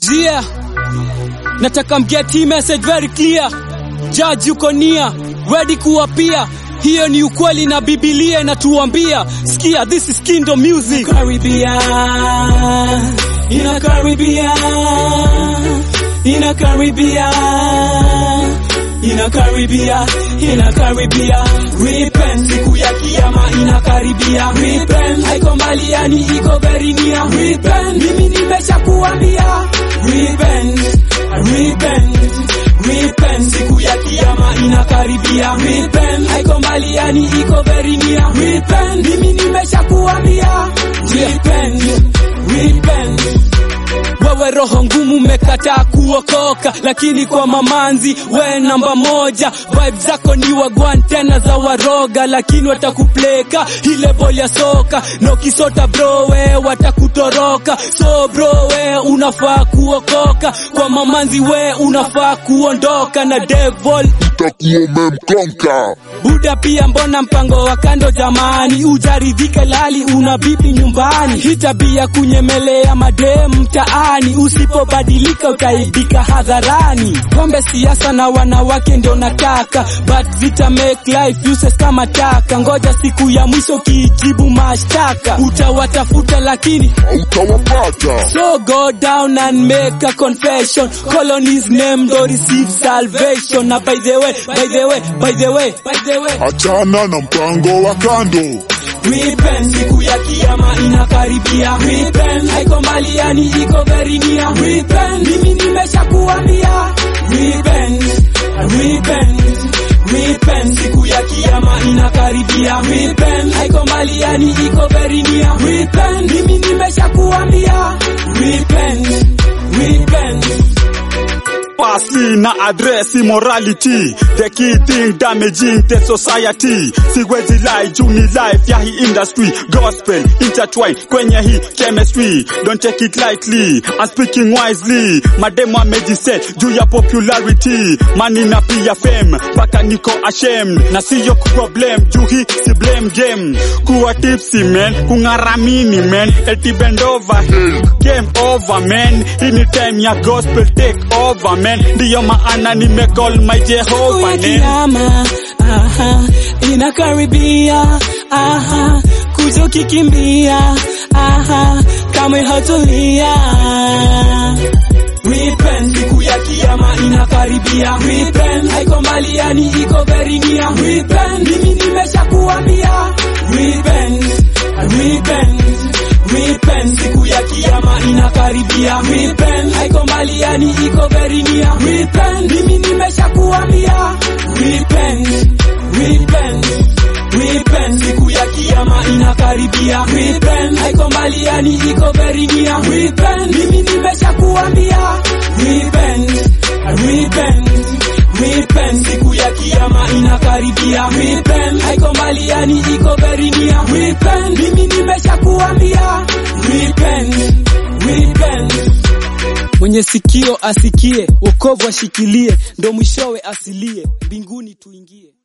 Yeah, nataka mget hii message very clear. Judge yuko nia ready kuwapia, hiyo ni ukweli na Biblia inatuambia. Sikia, this is Kingdom Music. Karibia, inakaribia, inakaribia, inakaribia, inakaribia. Repent, siku ya kiyama inakaribia. Repent, haiko mbali, yani iko very near. Repent, mimi nimeshakuambia. Repent, repent, repent, siku ya kiyama inakaribia. Repent, haiko mbali, yani iko very near. Repent, mimi nimeshakuambia. Repent, repent. Wewe roho ngumu umekataa kuokoka, lakini kwa mamanzi we namba moja. Vibe zako ni wagwan tena za waroga, lakini watakupleka ile boli ya soka na ukisota bro we watakutoroka. So bro we unafaa kuokoka, kwa mamanzi we unafaa kuondoka na devil utakuwa umemkonka. Buda pia mbona mpango wa kando jamani, ujaridhike lali una bibi nyumbani. Hii tabia kunyemelea madem mtaani, usipobadilika utaibika hadharani. Pombe, siasa na wanawake ndio nataka, but zita make life useless kama taka. Ngoja siku ya mwisho kijibu mashtaka, utawatafuta lakini Hautawapata. So go down and make a confession. Call on his name to receive salvation. Na by the way, by the way, by the way, by the way. Achana na mpango wa kando. Repent, siku ya kiyama inakaribia. Repent, haiko mbali yani iko very near. Repent, mimi nimeshakuambia. Repent, repent, repent, siku ya kiyama inakaribia. Repent, haiko mbali yani iko very near. Repent, mimi nimeshakuambia. Repent, repent. pasi na address immorality the key thing damaging the society siwezi lie juu ni life ya hii industry gospel intertwine kwenye hii chemistry don't take it lightly I'm speaking wisely mademo amejiset juu ya popularity money na pia fame mpaka niko ashamed na siyo problem juu hii si blame game kuwa tipsy man kung'aramini man eti bend over game over man hii ni time ya gospel take over man ndiyo maana nimecall my Siku Jehovah ya name kiyama aha, inakaribia aha, kuja ukikimbia aha, kamwe hatulia. Repent, siku ya kiyama inakaribia. Repent, haiko mbali yani iko very near. Repent, mimi nimeshakuambia. Repent, repent, repent, siku ya kiyama inakaribia. Repent, haiko mbali yani iko very near. Repent, mimi nimeshakuambia. Repent, repent, repent, siku ya kiyama inakaribia. Repent, haiko mbali yani iko very near. Repent, mimi nimeshakuambia. Repent, repent, repent, siku ya kiyama inakaribia. Repent, haiko mbali yani iko very near. Repent, mimi nimeshakuambia. Repent, repent. Mwenye sikio asikie, wokovu ashikilie, ndo mwishowe asilie, mbinguni tuingie.